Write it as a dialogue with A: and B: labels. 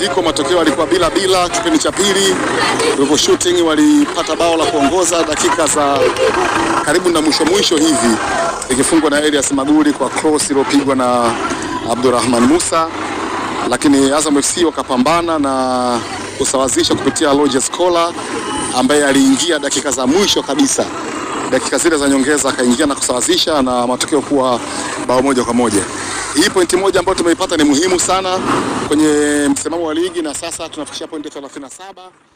A: mapumziko, matokeo yalikuwa bila bila. Kipindi cha pili Ruvu Shooting walipata bao la kuongoza dakika za karibu na mwisho mwisho hivi, ikifungwa na Elias Maguli kwa cross iliyopigwa na Abdurrahman Musa, lakini Azam FC wakapambana na kusawazisha kupitia Lojes Kola ambaye aliingia dakika za mwisho kabisa, dakika zile za nyongeza akaingia na kusawazisha na matokeo kuwa bao moja kwa moja. Hii pointi moja ambayo tumeipata ni muhimu sana kwenye msimamo wa ligi, na sasa tunafikisha pointi 37